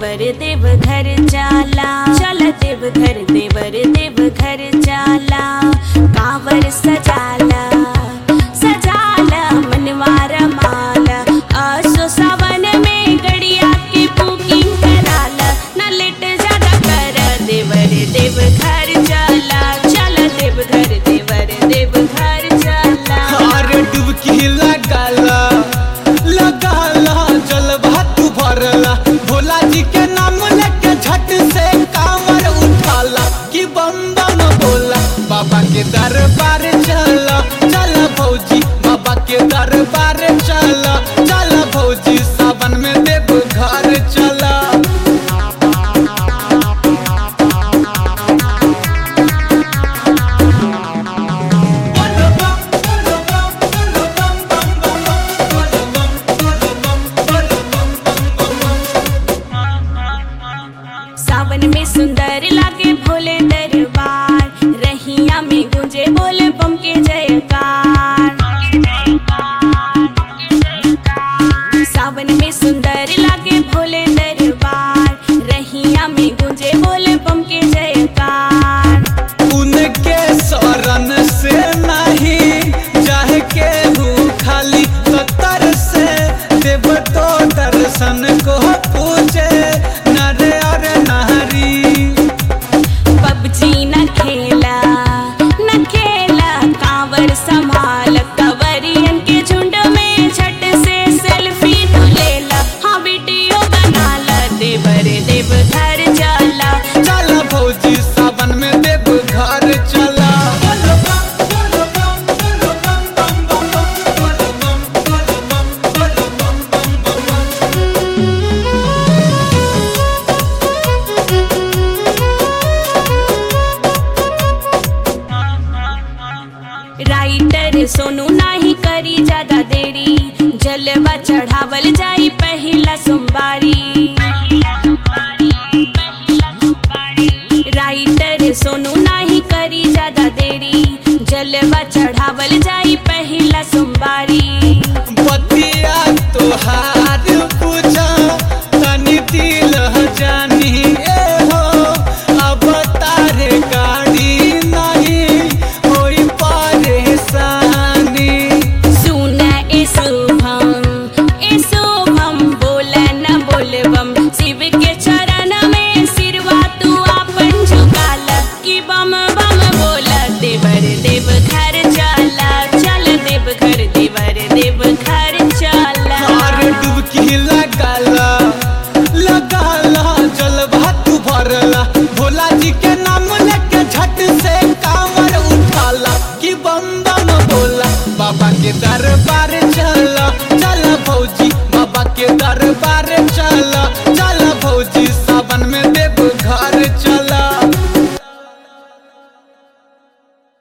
देवर देव घर जाला चल देव घर देवर देव घर जाला कांवर सजाला सजाला मनवार माला आसो सावन में गड़िया की बुकिंग कराला न लेट ज्यादा कर देवर देव घर जाला चल देव घर देवर देव घर जाला अरे डुबकी लगाला लगाला जल भात भरला भोला जी के नाम लेके झट से कामर उठाला कि बम बम बोला बाबा के दरबार चला चला भौजी बाबा के दरबार चला चला भौजी सावन में देव घर चला सावन में सुंदर लागे भोले दरबार रहिया में गूंजे बोले बम के जयकार सावन में सुंदर लागे भोले दरबार रहिया में गूंजे बोले बम के जयकार उनके शरण से नहीं जाए के हूँ खाली कतर से देव तो दर्शन को पूछे नर और नारी पबजी न खेला न खेला कांवर संभाल कवरियन के झुंड में झट से सेल्फी तू लेला हाँ वीडियो बनाला देवर देव घर जाला चला भौजी सावन में देव घर चला राइटर सोनू नाही करी ज्यादा देरी जलवा चढ़ावल जाई पहला सोमवारी राइटर सोनू नाही करी ज्यादा देरी जलवा चढ़ावल जाई